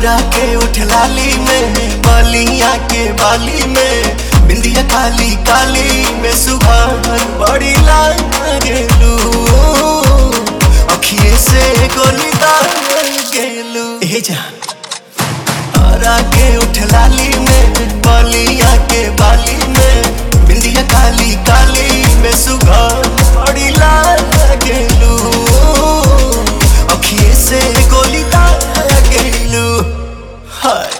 हरा के उठ लाली में बलिया के बाली में बिंदिया काली काली में सुबह बड़ी लाल गेलू अखिए से गोली दाल गेलू ए जा हरा के उठ लाली में बलिया के बाली में बिंदिया काली काली में सुबह बड़ी लाल गेलू अखिए से गोली दाल गेलू हाय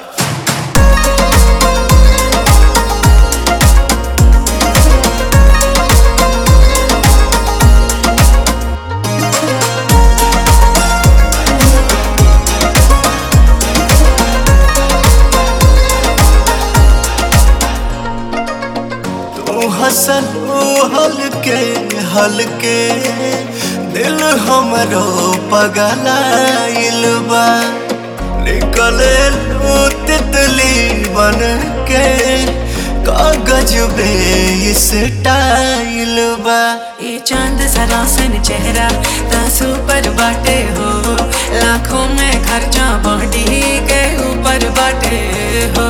तू हसन हलके हलके दिल हमरो पगलाइल बा निकले लू तितली बन के कागज बे इस टाइल बा ये चांद सरासन चेहरा तासू पर बाटे हो लाखों में खर्चा बॉडी के ऊपर बाटे हो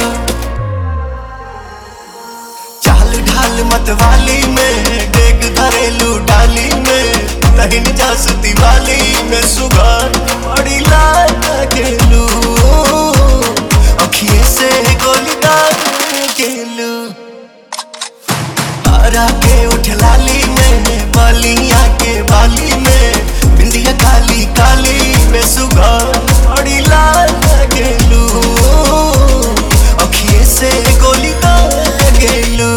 चाल ढाल मतवाली में डेग घरेलू डाली में तहिन जासुती वाली में सुगार बड़ी लाल गेलू अखिए से गोली दाग गेलू हरा के उठ लाली में बलिया के बाली में बिंदिया काली काली में सुगार बड़ी लाल गेलू अखिए से गोली दाग गेलू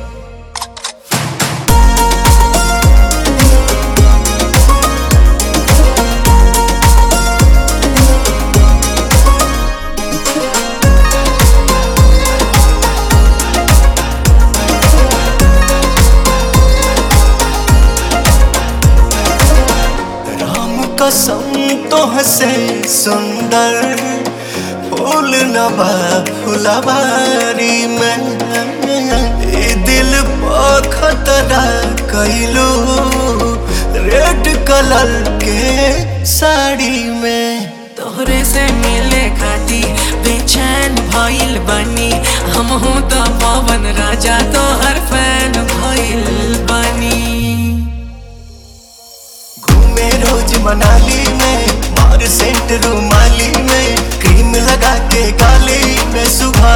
राम कसम तो हसे सुंदर फूल नबा फुलवारी में ए दिल पर खतरा कैलू रेड कलर के साड़ी में तोहरे से मिले खाती बेचैन भइल बनी हम हूँ तो पवन राजा तो हर फैन भइल बनी घूमे रोज मनाली में मार सेंट रूमाली में क्रीम लगा के गाली में सुबह